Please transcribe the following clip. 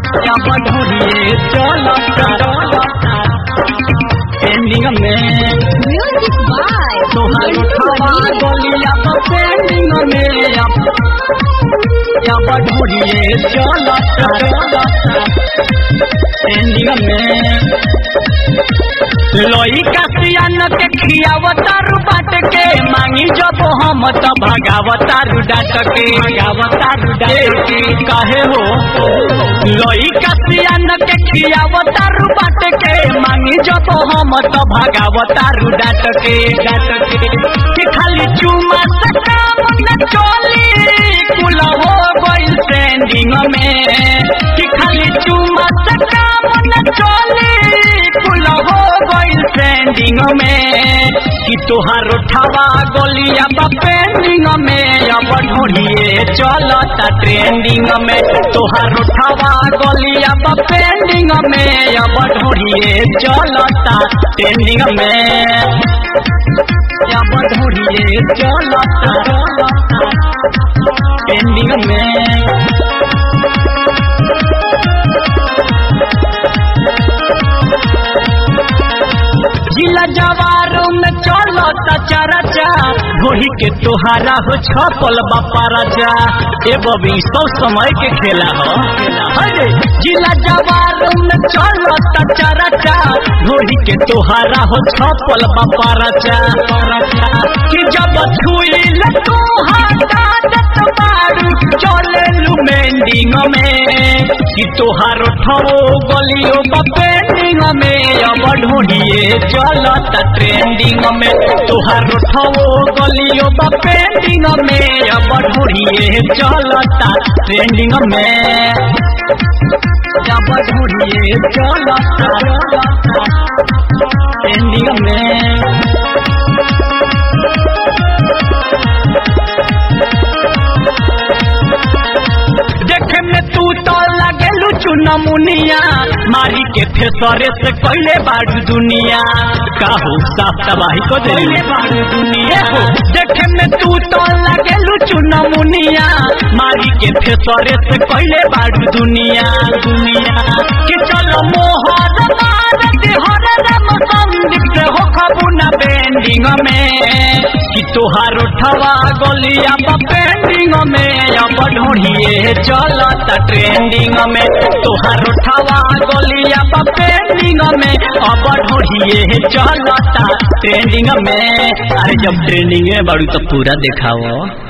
अब ढूंढिए चलता पेंडिंग में म्यूजिक बाय तोहर उठावा गोलिया तो पेंडिंग में अब अब ढूंढिए चलता पेंडिंग में लोई का सियान के खियावतारू बाट के मांगी जब हम त भगावतारू डाट के भगावतारू डाट के काहे हो लोई का सियान के खियावतारू बाट के मांगी जब हम त भगावतारू डाट के डाट के कि खाली चुमा से काम न चली कुल हो गइल ट्रेंडिंग में कि खाली चुमा से काम न चली कुल हो गइल ट्रेंडिंग में कि तोहार उठावा गोलिया बा पेंडिंग में अब ढूंढिए चलता ट्रेंडिंग में तोहार उठावा गोलिया बा पेंडिंग में अब ढूंढिए चलता ट्रेंडिंग में अब ढूंढिए चलता ट्रेंडिंग में जिला जवारों में चलो चरचा घोड़ी के तोहारा हो छपल बापा राजा ए बबी सौ समय के खेला हो अरे जिला जवारों में चलो चरचा घोड़ी के तोहारा हो छपल बापा राजा कि जब छुई ले तोहारा दत बारू चले लू मेंडिंग में कि तोहार ठो गलियो पेंडिंग में अब ढूंढिए चलता ट्रेंडिंग में तोहार ठो गलियो पेंडिंग में अब ढूंढिए चलता ट्रेंडिंग में अब ढूंढिए चलता ट्रेंडिंग में देखे में तू तो लगेलू चुनमुनिया मारी के फेसरे से कैले बाड़ू दुनिया काहू साफ तबाही को देले बाड़ू दुनिया हो देखे में तू तो लगेलू चुनमुनिया मारी के फेसरे से कैले बाड़ू दुनिया दुनिया कि चलो मोहर मार दे हर रम संदीप से हो खबुना बेंडिंग में कि तोहार उठवा गोलिया पेंडिंग में अब ढूंढिए चलता ट्रेंडिंग में तोहार उठवा गोलिया पेंडिंग में अब ढूंढिए चलता ट्रेंडिंग में अरे जब ट्रेंडिंग में बड़ू तो पूरा दिखाओ